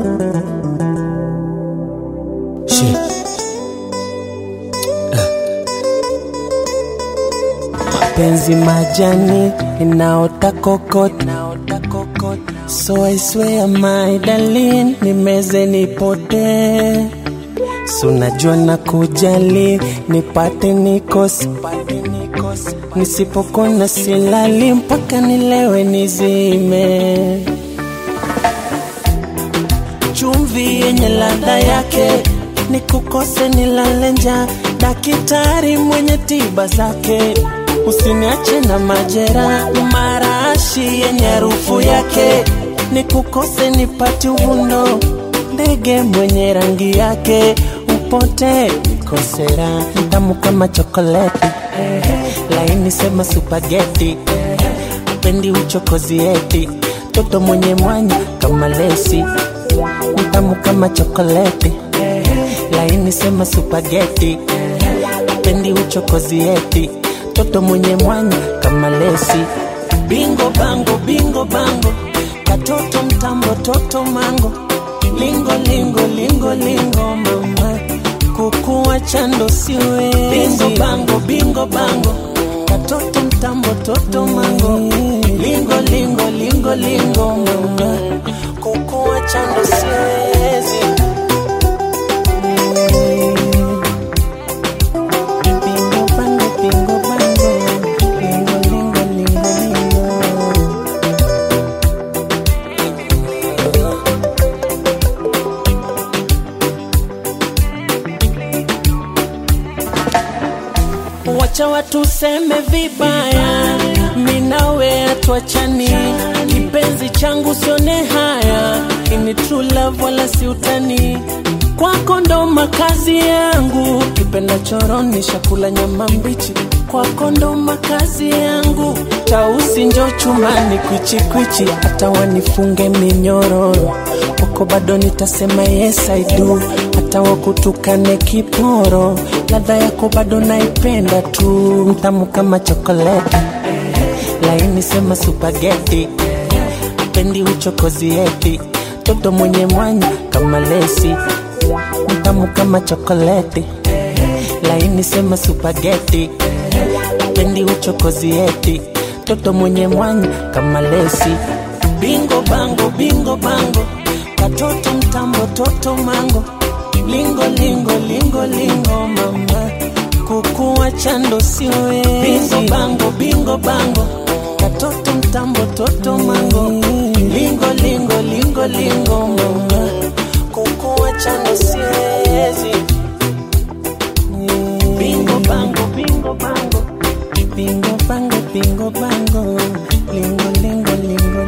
Shit. Mapenzi majani inaota kokot, so I swear my darling, nimeze nipotee sunajua na kujali nipate nikosi nisipokona silali mpaka nilewe nizime chumvi yenye ladha yake nikukose nilale njaa dakitari mwenye tiba zake usiniache na majera marashi yenye harufu yake nikukose nipati uvundo ndege mwenye rangi yake upote nikosera tamu kama chokoleti laini sema supageti pendi uchokozi eti toto mwenye mwanya kama lesi mtamu kama chokoleti laini sema supageti pendi uchokozi eti toto mwenye mwanya kama lesi bingo bango bingo bango katoto mtambo toto mango lingo lingo lingo lingo mama kukuwa chando siwe bingo bango bingo bango katoto mtambo toto mango lingo lingo lingo lingo mama kukuwa chando siwezi Bingo bango, bingo bango, lingo lingo lingo lingo wacha watu seme vibaya, minawe atuachani, kipenzi changu sione haya, ini true love wala si utani, kwako ndo makazi yangu, kipenda choroni shakula nyama mbichi, kwako ndo makazi yangu, tausi njo chumani kwichikwichi, hata wanifunge minyororo kwako bado nitasema yes I do, hata wakutukane kiporo, ladha yako bado naipenda tu, mtamu kama chokoleti, laini sema supageti, pendi uchokozi eti, toto mwenye mwanya kama lesi, mtamu kama chokoleti, laini sema supageti, pendi uchokozi eti, toto mwenye mwanya kama lesi, bingo bango bingo bango katoto mtambo toto mango lingo lingo lingo lingo mama kukuwa chando siwe bingo bango bingo bango katoto mtambo toto mango lingo lingo lingo lingo mama kukuwa chando siwezi bingo bango bingo bango bingo bango bingo bango lingo lingo lingo